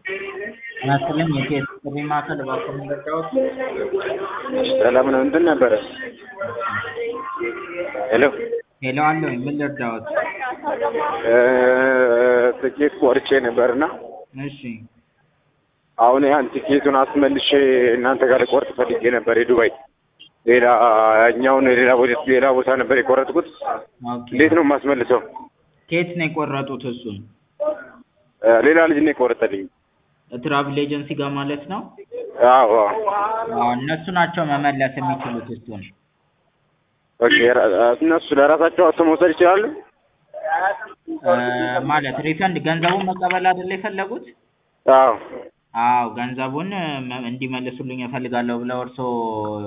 ጤና ይስጥልኝ የኢቲኤስ ጥሪ ማዕከል እባክዎ ምን ልርዳዎት? ሰላም ነው እንትን ነበረ ሄሎ ሄሎ አለሁኝ ምን ልርዳዎት? ትኬት ቆርጬ ነበርና እሺ አሁን ያን ቲኬቱን አስመልሼ እናንተ ጋር ልቆርጥ ፈልጌ ነበር የዱባይ ሌላ እኛውን ሌላ ቦታ ሌላ ቦታ ነበር የቆረጥኩት ኦኬ እንዴት ነው የማስመልሰው ከየት ነው የቆረጡት እሱን? ሌላ ልጅ ነው የቆረጠልኝ ትራቭል ኤጀንሲ ጋር ማለት ነው? አዎ አዎ እነሱ ናቸው መመለስ የሚችሉት እሱን። ኦኬ እነሱ ለራሳቸው አውጥተው መውሰድ ይችላሉ ማለት ሪፈንድ ገንዘቡን መቀበል አይደለ የፈለጉት? አዎ አዎ ገንዘቡን እንዲመልሱልኝ እፈልጋለሁ ብለው እርስዎ